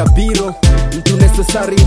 ya biro mtu necessary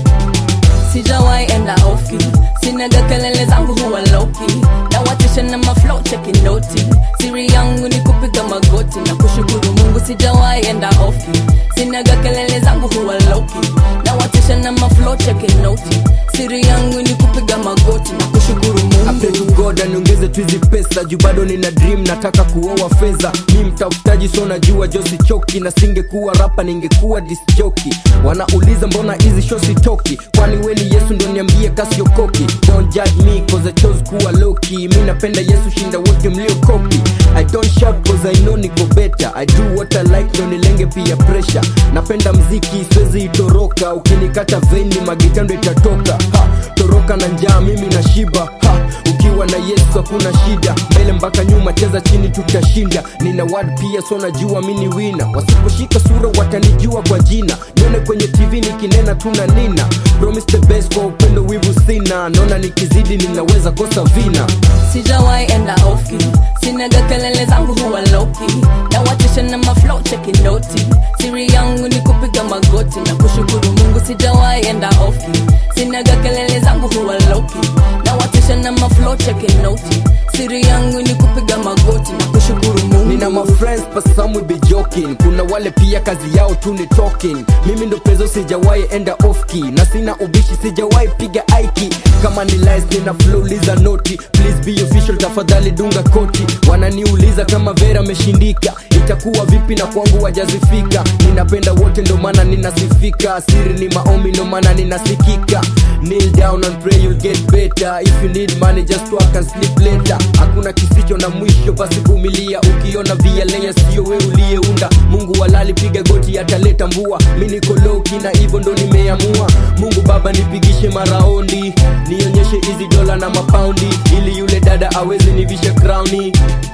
sijawahi enda ofi sinaga kelele zangu huwa loki na watisha na maflow cheki noti siri yangu ni kupiga magoti na kushukuru mungu sijawahi enda ofi sinaga kelele zangu huwa loki na watisha na maflow cheki noti siri yangu ni kupiga magoti na kushukuru I pray mungu to God aniongeze tu hizi pesa juu bado nina dream nataka kuoa fedha mi mtafutaji so najua josi choki na singekuwa rapa ningekuwa disjoki wanauliza mbona hizi show sitoki kwani weni yesu ndo niambie kasiokoki don't judge me cause I chose kuwa loki mi napenda yesu shinda wote mliokopi I don't shout cause I know niko better I do what I like ndo nilenge pia pressure napenda mziki siwezi itoroka ukinikata veni magitando itatoka ha, toroka na njaa mimi na shiba ha, ukiwa na yesu hakuna shida mbele mpaka nyuma cheza chini tutashinda nina word pia so najua mini wina wasiposhika sura watanijua kwa jina nione kwenye tv nikinena tuna nina promise the best kwa upendo wivu sina naona nikizidi ninaweza kosa vina sijawahi enda ofi sinaga kelele zangu huwa loki na watisha na maflow cheki noti siri yangu ni kupiga magoti na kushukuru mungu sijawahi enda ofi sinaga kelele zangu huwa loki na watisha na maflow cheki noti siri yangu ni kupiga magoti na kushukuru mungu nina mafriends but some will be joking kuna wale pia kazi yao tu ni talking mimi ndo pezo sijawahi enda off key na sina ubishi sijawahi piga aiki kama ni lies nina flouliza noti please be official tafadhali dunga koti wananiuliza kama vera ameshindika itakuwa vipi na kwangu wajazifika ninapenda wote ndo maana ninasifika siri ni maombi ndo maana ninasikika kneel down and pray you'll get better if you need money just work and sleep later hakuna kisicho na mwisho basi vumilia ukiona vialea sio we uliyeunda mungu walali piga goti ataleta mvua mi niko loki na hivyo ndo nimeamua mungu baba nipigishe maraondi nionyeshe hizi dola na mapaundi ili yule dada awezi nivishe crowni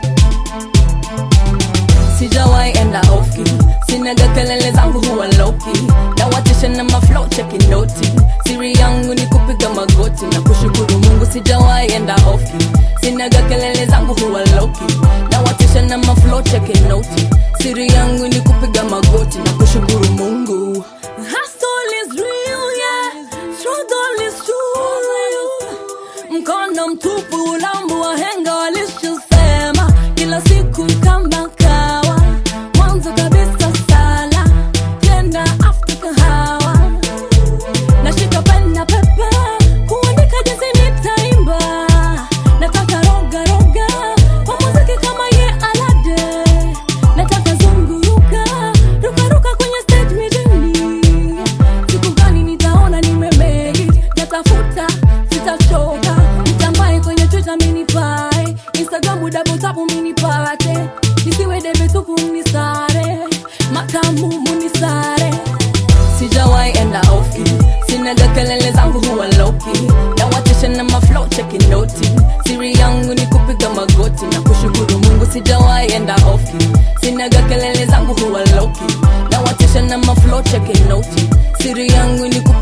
sijawahi enda ofi sinaga kelele zangu huwa loki na watisha na maflow cheki noti siri yangu ni kupiga magoti na kushukuru mungu sijawahi enda ofi sinaga kelele zangu huwa loki na watisha na maflow cheki noti siri yangu ni kupiga magoti na kushukuru mungu Hustle is real, yeah. Struggle is true. mkono mtupu ulambu wahenga walishosema kila siku kama kawa mwanzo kabisa sala tena after kahawa nashika pena pepe kuandika jinsi nitaimba nataka roga roga kwa muziki kama ye alade nataka zunguruka ruka ruka kwenye stage mijini siku gani nitaona nimemeki natafuta sitachoka mtambae kwenye twitter minipae instagram dabotapu minipate nisiwe debetupu mnisare makamu munisare sijawahi enda ofi sinaga kelele zangu huwa loki na watisha na maflow cheki noti siri yangu ni kupiga magoti na kushukuru mungu sijawahi enda ofi sinaga kelele zangu huwa loki na watisha na maflow cheki noti siri yangu ni kupiga